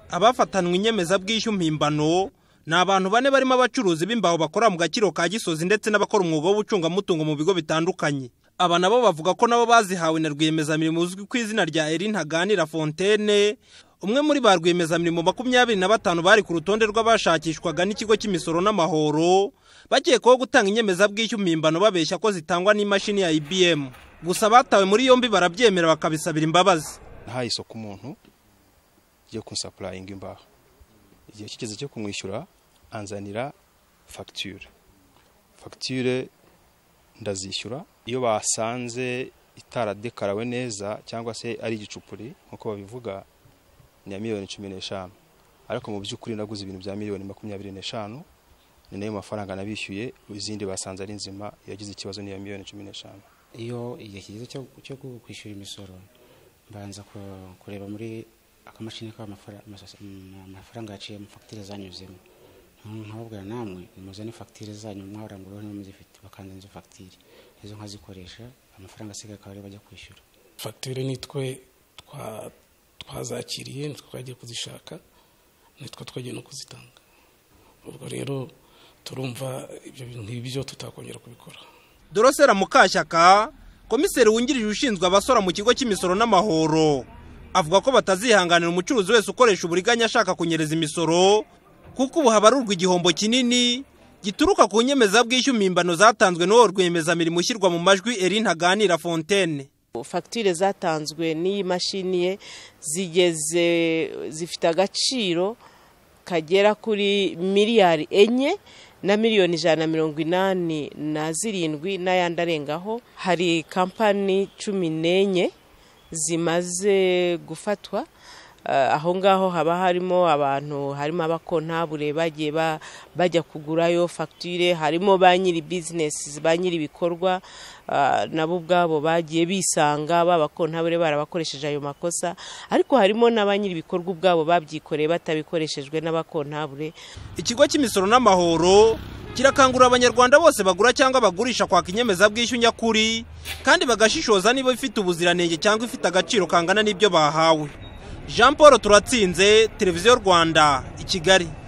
abafatanwe inyemezabwishyu mpimbano ni abantu bane barimo abacuruzi b'imbaho bakora mu gakiro ka gisozi ndetse n'abakora umwuga w'ubucungamutungo mu bigo bitandukanye aba nabo bavuga ko nabo bazihawe na rwiyemezamirimo uzwi ku izina rya erin ntaganira fontaine umwe muri ba rwiyemezamirimo makumyabiri na batanu bari ku rutonde rw'abashakishwaga n'ikigo cy'imisoro n'amahoro bakekwaho gutanga inyemezabwishyu mpimbano babeshya ko zitangwa n'imashini ya ibm gusa batawe muri yombi barabyemera bakabisabira imbabazi nahaye isoko umuntu yo kunsapurayinga imbaho igihe kigeze cyo kumwishyura anzanira fagitire fagitire ndazishyura iyo basanze itaradekarawe neza cyangwa se ari igicupuri nk'uko babivuga ni iya miliyoni cumi n'eshanu ariko mu by'ukuri naguze ibintu bya miliyoni makumyabiri n'eshanu ni nayo mafaranga nabishyuye izindi basanze ari nzima yagize ikibazo n'iya miliyoni cumi n'eshanu iyo igihe kigeze cyo kwishyura imisoro mbanza kureba muri akamashini amafaranga yaciye mu fagitire zanyuzemo nkababwira namwe muzane fagitire zanyu mwarangura niba muzifite bakanze izo fagitire izo nkazikoresha amafaranga asigaye akaba ariyo bajya kwishyura fagitire nitwe twazakiriye nitwe twagiye kuzishaka nitwe twagiye no kuzitanga ubwo rero turumva ibyo bintu nk'ibyo tutakongera kubikora dorosera mukashyaka komiseri wungirije ushinzwe abasora mu kigo cy'imisoro n'amahoro avuga ko batazihanganira umucuruzi wese ukoresha uburiganya ashaka kunyereza imisoro kuko ubu habarurwa igihombo kinini gituruka ku nyemezabwishyu mpimbano zatanzwe n'uwo rwiyemezamirimo ushyirwa mu majwi erin ntaganira fontaine fagitire zatanzwe n'iyi mashini ye zigeze zifite agaciro kagera kuri miliyari enye na miliyoni ijana na mirongo inani na zirindwi n'ayandi arengaho hari kampani cumi n'enye zimaze gufatwa aho ngaho haba harimo abantu harimo abakontabure bagiye bajya kugurayo fagitire harimo ba nyiri bizinesi ba nyiri ibikorwa nabo ubwabo bagiye bisanga babakontabure barabakoresheje ayo makosa ariko harimo na ba nyiri ibikorwa ubwabo babyikoreye batabikoreshejwe n'abakontabure ikigo cy'imisoro n'amahoro kirakangurira abanyarwanda bose bagura cyangwa bagurisha kwaka inyemezabwishyu nyakuri kandi bagashishoza niba ifite ubuziranenge cyangwa ifite agaciro kangana n'ibyo bahawe jean paul turatsinze televiziyo rwanda i kigali